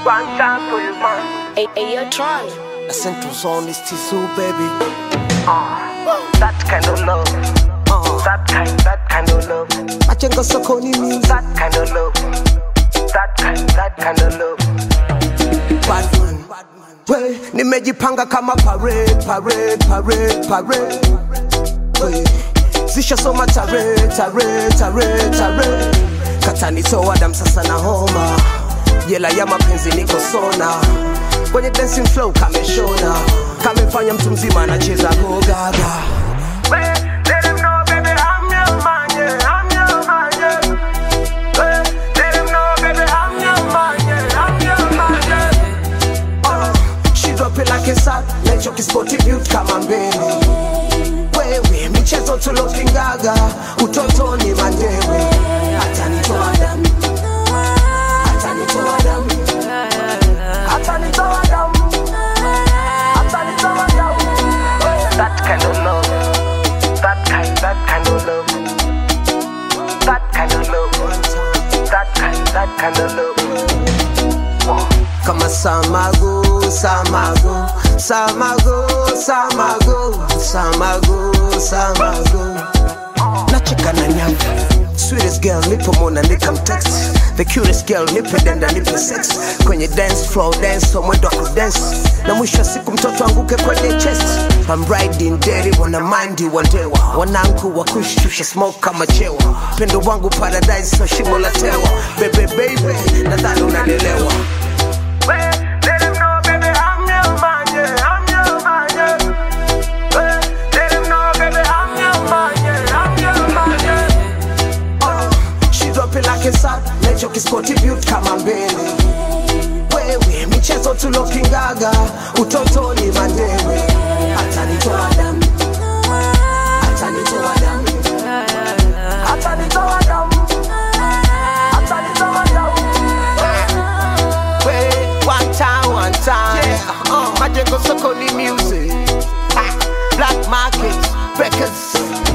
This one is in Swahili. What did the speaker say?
One time for you, man. Hey, hey, yo, Tron. The central zone is Tizu, baby. That kind of love. Uh, That kind, that kind of love. Machengo sokoni music. That kind of love. That kind, that kind of love. Batman. We, nimejipanga kama parade, parade, parade, parade. We, zishasoma tare, tare, tare, tare. Katanitoa damu sasa na homa. Jela ya mapenzi niko sona. Kwenye dancing flow kameshona. Kamefanya mtu mzima anacheza gogaga. Hey, let them know, baby, I'm your man, yeah, I'm your man, yeah. Hey, let them know, baby, I'm your man, yeah, I'm your man, yeah. Uh, she drop it like a sack Nacho kispoti built kama mbele Wewe michezo tulokingaga Utotoni mandewe Atanitoa damu Atanitoa damu Atanitoa damu. Atanitoa damu. That kind of love. That kind, that kind of love. That kind of love. That kind, that kind of love. Kama samago, samago Samago, samago Samago, samago Nacheka na nyavu Sweetest girl nipo mona nikamtext The cutest girl nipe denda nipe sex Kwenye dance floor dance so mwendo wa kudance Na mwisho wa siku mtoto anguke kwenye chest I'm riding dirty wana mind wandewa Wanangu wa kushusha smoke kama chewa Pendo wangu paradise so shimo la tewa Bebe baby nadhani unanielewa Hey, let them know, baby, I'm your man, yeah, I'm your man, yeah. Hey, let them know, baby, I'm your man, yeah, I'm your man, yeah. Uh, she drop it like a sack Nacho kispoti built kama mbele Wewe michezo tulokingaga Utotoni mandewe Atanitoa damu Atanitoa damu Atanitoa damu. Atanitoa damu. Wait, one time, one time. Yeah, uh, Majengo Sokoni music. Ha, Black market records.